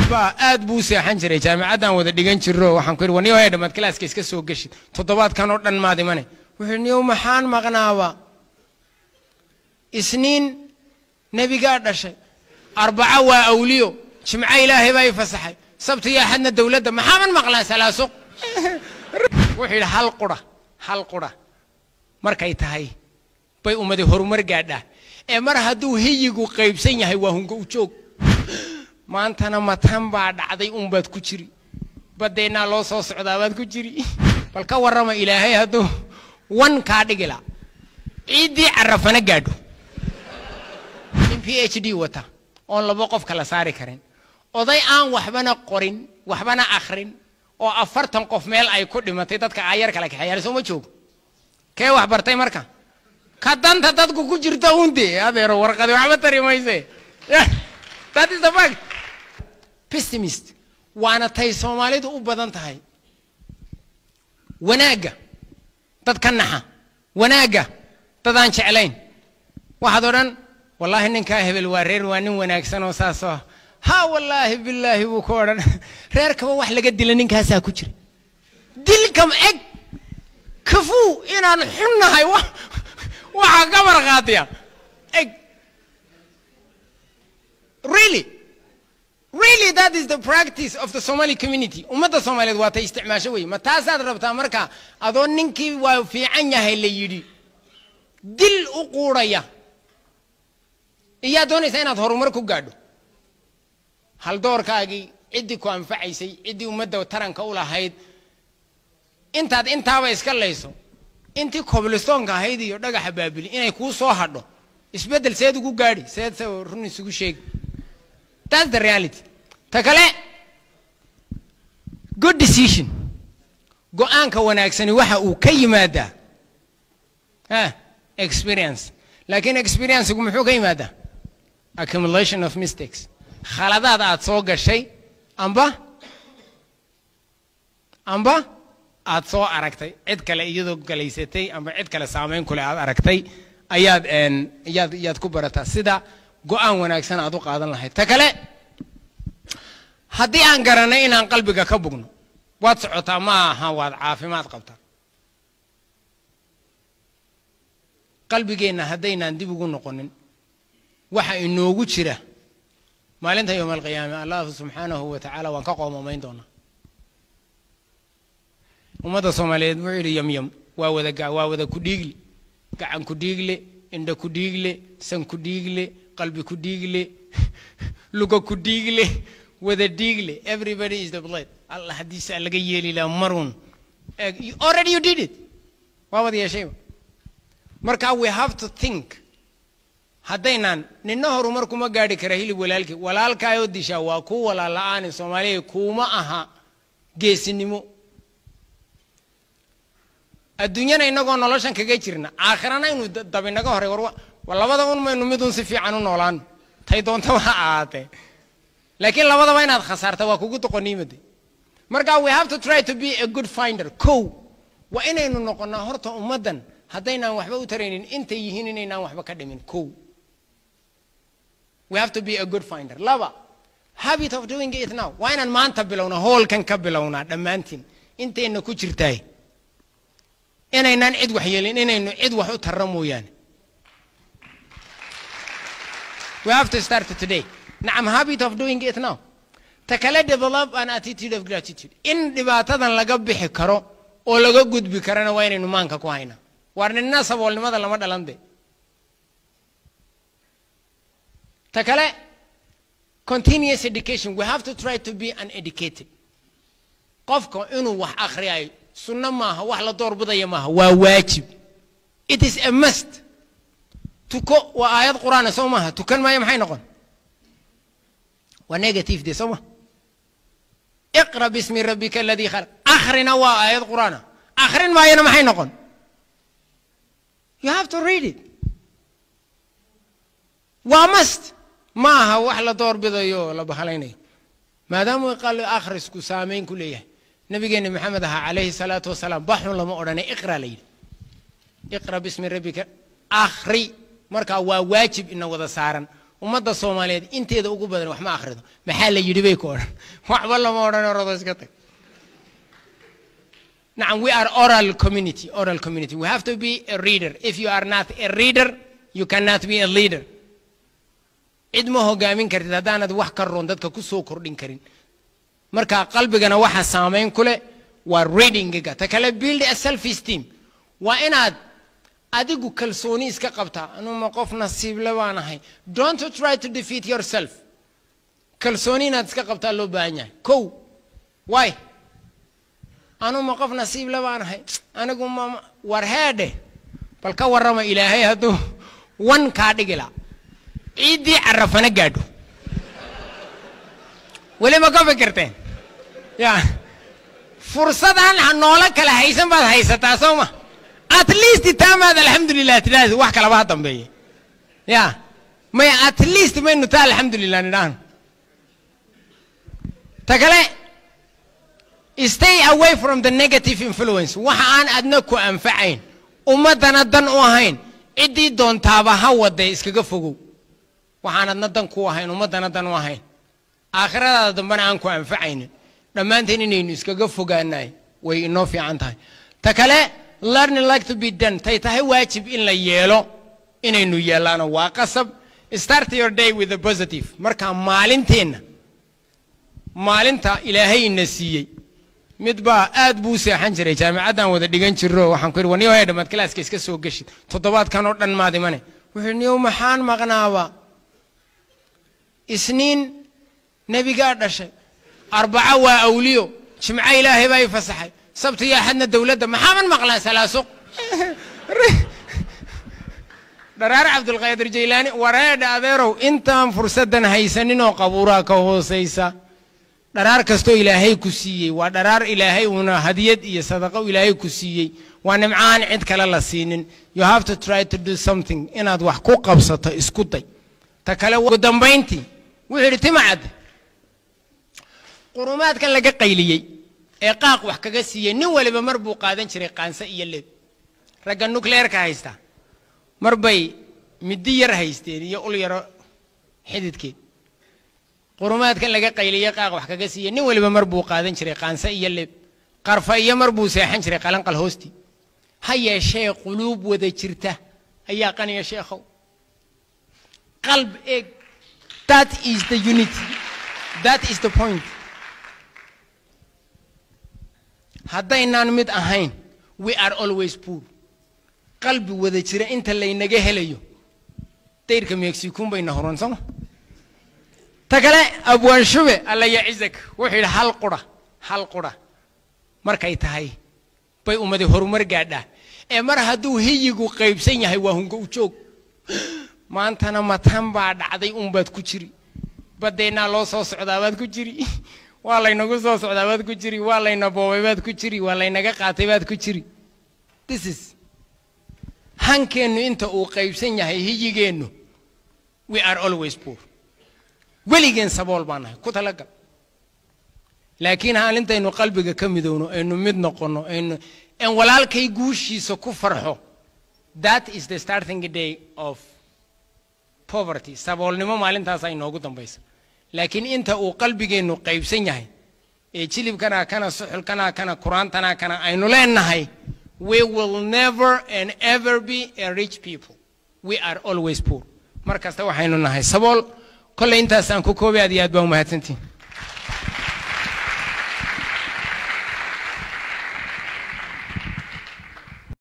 baa aad buu u seexan jiray jaamicaddaan wada dhigan jirro waxaan ku yidhi war niyow hee dhammaad kalaaska iska soo geshid toddobaadkan oo dhan maad imane wuxuu yidhi niyow maxaan maqnaaba isniin nebigaa dhashay arbaco waa awliyo jimco ilaahay baa i fasaxay sabti iyo axadna dowladda maxaaban maqlaa salaaso wuxuu yidhi hal qura hal qura markay tahay bay ummadi horumar gaadhaa ee mar hadduu hiyigu qaybsan yahay waa hungo u joog maantana matan baa dhacday unbaad ku jiri badeennaa loo soo socdaa baad ku jiri bal ka warrama ilaahay hadduu wan kaa dhigila ciiddii carafana gaadho in p h d wata oon labo qof kala saari karin oday aan waxbana qorin waxbana akhrin oo afartan qof meel ay ku dhimatay dadka aayar kala kaxeeyaal soo ma joogo kee wax bartay marka ka danta dadku ku jirta unde adeero warqadi waxba tari mayse that is the fact pessimist waana tay soomaalidu u badan tahay wanaagga dad ka naxa wanaagga dad aan jeclayn waxaad odhan wallaahi ninkaa hebel waa reer waa nin wanaagsan oo saasoo ha wallaahi bilaahi buu ku odhan reerkaba wax laga dila ninkaasaa ku jira dilkam eg kafuu inaan xunnahay waxaa ka markhaatiya eg really really that is the practice of the somali community ummadda soomaaliyeed waa tay isticmaasho wey ma taasaad rabtaa marka adoo ninkii waa fiican yahay la yidhi dil u quudhaya iyaa doonaysaa inaad horumar ku gaadho haldoorkaagii ciddii ku anfacaysay ciddii ummadda taranka u lahayd intaad intaaba iska layso intii coblistoonka ahayd iyo dhagaxa baabili inay kuu soo hadho isbeddel seed ugu gaadhi seed se run isugu sheegi that's the reality ta kale good decision go-aanka wanaagsani waxa uu ka yimaadaa ha experience laakiin experiencegu muxuu ka yimaadaa accumulation of mistakes khaladaad aad soo gashay amba amba aad soo aragtay cid kale iyadoo galaysatay amba cid kale saamayn kule aad aragtay ayaad yaad yaad ku barataa sida go-aan wanaagsan aad u qaadan lahayd ta kale haddii aan garanay inaan qalbiga ka bugno waad socotaa ma aha waad caafimaad qabtaa qalbigeenna haddaynaan dib ugu noqonin waxa inoogu jira maalinta yowma alqiyaame allah subxaanahu wa tacaala waan ka qoomamayn doonaa ummadda soomaaliyeed wuxuu yidhi yamyam waa wada waa wada ku dhiigle gacan ku dhiigle indha ku dhiigle san ku dhiigle qalbi ku dhiigle luga ku dhiigle wada dhiigle everybody is the blood allah haddiisa laga yeeli laha marun already you did it waa wada yeeshayba marka we have to think haddaynaan ninna horumar kuma gaadhi kara hilib walaalkii walaalkaayoo dishaa waa kuu walaal la-aani soomaaliya kuuma aha geesinimo adduunyana inagoo noloshan kaga jirna aakhirana inuu dabinaga horay war labada un maynu midun si fiican u noolaano tay doonta waa ahaatee laakiin labadaba inaad khasaarta waa kugu doqoniimade marka we have to try to be a good finder kow waa inaynu noqonnaa horta ummaddan haddaynaan waxba u taraynin intay yihiin inaynaan waxba ka dhimin kow we have to be a good finder laba habit of doing it now waa inaan maanta bilownaa hoolkan ka bilownaa dhammaantiin intayna ku jirtaay inaynaan cid wax yeelin inaynu cid wax u tarra mooyaane we have to start today nacam habit of doing it now ta kale develop an attitude of gratitude in dhibaatadan laga bixi karo oo laga gudbi karana waa inaynu maanka ku haynaa waar nina saboolnimada lama dhalan de ta kale continuous education we have to try to be uneducated qofka inuu wax akhriyayo sunno maaha wax la doorbidaya maaha waa waajib it is a must tuko waa aayad qur-aana soo maaha tukan maayo maxay noqon waa negative de soo ma iqra bismi rabbika aladii khalaq akhrina waa aayad qur-aana akhrin maayona maxay noqon you have to read it waa must ma aha wax la doorbidayo oo la bahalaynayo maadaamuu qal akhrisku saamayn ku leeyahay nabigeena maxamed ahaa calayhi salaatu wasalaam baxun lama odhanay iqra la yidhi iqra bismi rabbika akhri markaa waa waajib ina wada saaran ummadda soomaaliyeed inteeda ugu badan wax ma akhrido maxaa la yidhi bay ku odhan waxba lama odhan orado iska tag nacam we are oral community oral community we have to be a reader if you are not a reader you cannot be a leader cid ma hogaamin kartid haddaanad wax ka roon dadka ku soo kordhin karin marka qalbigana waxa saamayn ku leh waa readingiga ta kale build a self esteem waa inaad adigu kalsooni iska qabtaa anuma qof nasiible baan ahay don't try to defeat yourself kalsooni inaad iska qabtaa loo baahan yahay kow waay anuma qof nasiible baan ahay anigu ma war heedhe bal ka warrama ilaahay hadduu wan kaa dhigi la ciiddii carafana gaadho weli ma ka fikirteen ya fursadaan noola kala haysan baad haysataa soo ma at least taamaad alxamdulilah tidhaahdi wax kalaba ha dambeeye ya may at least maynu taa alxamdulilah nidhaahno ta kale stay away from the negative influence waxa aan adna ku anfacayn ummaddana dan u ahayn ciddii doontaaba ha waday iskaga fogow waxaan adna dan ku ahayn ummaddana dan u ahayn aakhiradaada dambena aan ku anfacaynin dhammaanteen inaynu iskaga fogaanahay way inoo fiican tahay ta kale learning like to be done tay tahay waajib in la yeelo inaynu yeellaano waa qasab start your day with a positive marka maalinteenna maalinta ilaahay ina siiyey mid baa aad buu u seexan jiray jaamicaddan wada dhigan jiro waxaan ku yidhi waniyo hay dhammaad kalaaska iska soo geshid toddobaadkan oo dhan maad imane wuxuu niyow maxaan maqnaaba isniin nebigaa dhashay arbaco waa awliyo jimco ilaahay baa i fasaxay sabti iyo axadna dowladda maxaaban maqlaa salaasuq dharaar cabdulqaadir jaylaani wareedha adeerow intaan fursaddan haysaninoo qabuuraa ka hoosaysa dharaar kastoo ilaahay ku siiyey waa dharaar ilaahay uuna hadiyad iyo sadaqo ilaahay ku siiyey waa nimcaan cid kale la siinin you have to try to do something inaad wax ku qabsato isku day ta kale ugu dambayntii wuxuu yidhi timacad qurumaadkan laga qayliyey ee qaaq wax kaga siiyey nin waliba mar buu qaadan jiray qaanse iyo leeb ragga nukleerka haysta mar bay middi yar haysteen iyo ul yaro xididkeed qurumaadkan laga qayliyey qaaq wax kaga siiyey nin waliba mar buu qaadan jiray qaanse iyo leeb qarfa iyo mar buu seexan jiray qalanqal hoostii ha yeeshee quluub wada jirta ayaa qaniya sheekhow qalb eeg that is the unity that is the point haddaynaan mid ahayn we are always poor qalbi wada jira inta laynaga helayo dayrka mexicuun bayna horan sooma ta kale abwaan shube alla yacizak wuxuu yidhi hal qura hal qura markay tahay bay ummadi horumar gaadhaa ee mar hadduu hiyigu qaybsan yahay waa hungo u joog maantana matan baa dhacday unbaad ku jiri badeennaa loo soo socdaabaad ku jiri waa laynagu soo socdaabaad ku jiri waa layna boobay baad ku jiri waa laynaga qaatay baad ku jiri this is hankeennu inta uu qaybsan yahay hiyigeennu we are always poor weligeen sabool baan nahay ku talagal laakiin haalintaynu qalbiga ka midowno aynu mid noqonno aynu en walaalkay guushiisa ku farxo that is the starting day of poverty saboolnimo maalintaasa inoogu dambaysa laakiin inta uu qalbigeennu qaybsan yahay ee jilibkanaa kana suxulkanaa kana kuraantanaa kana aynu leenahay we will never and ever be a rich people we are always poor mar kasta waxaynu nahay sabool kolley intaasaan ku koobay aad iyo aad baa umahadsantihin